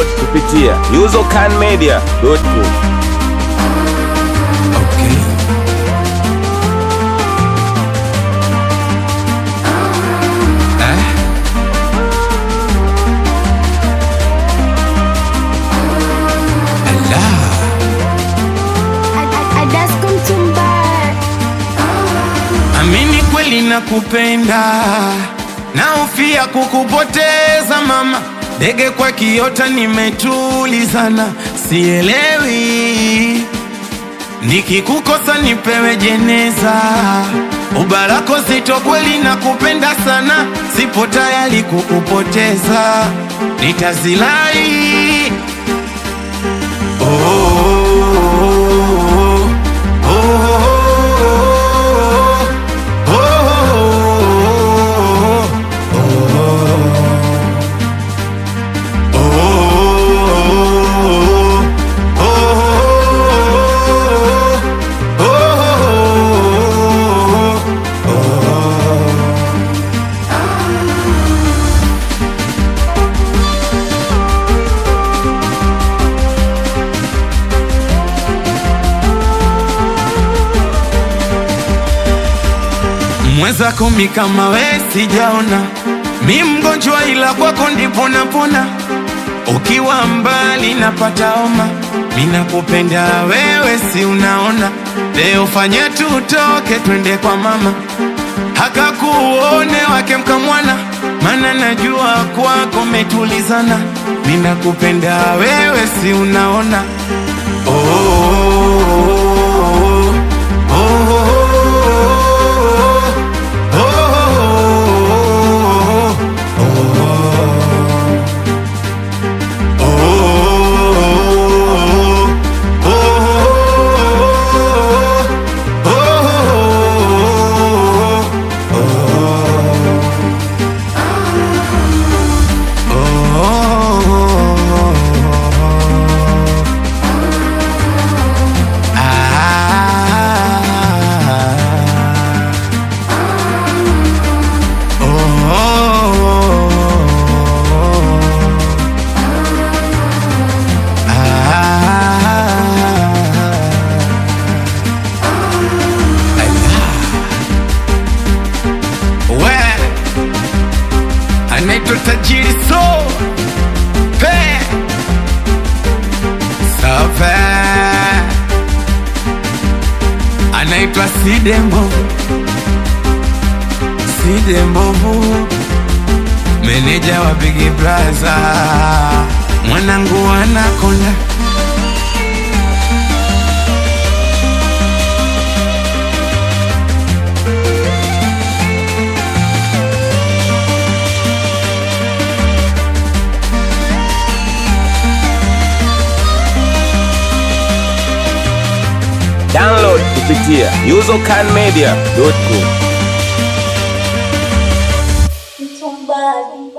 Download kupitia usercanmedia.com. Okay. Eh? Allah. Amini kweli nakupenda, naofia kukupoteza mama. Ndege kwa kiota nimetulizana, sielewi nikikukosa nipewe jeneza. Ubarako zito kweli nakupenda sana, sipo tayari kukupoteza, nitazilai oh, oh, oh, mwenzako mi kama we sijaona, mi mgonjwa ila kwako ndipo napona. Ukiwa mbali napata homa, mi nakupenda wewe, si unaona? Leo fanya tutoke twende kwa mama, hakakuone wake mkamwana, mana najua kwako metulizana. Mi nakupenda wewe, si unaona? oh, oh, oh, oh, oh. We anaitwa tajiri so pe save anaitwa sidembo sidembovu meneja wa bigi braza mwanangu anakonda Download kupitia usercanmedia.com.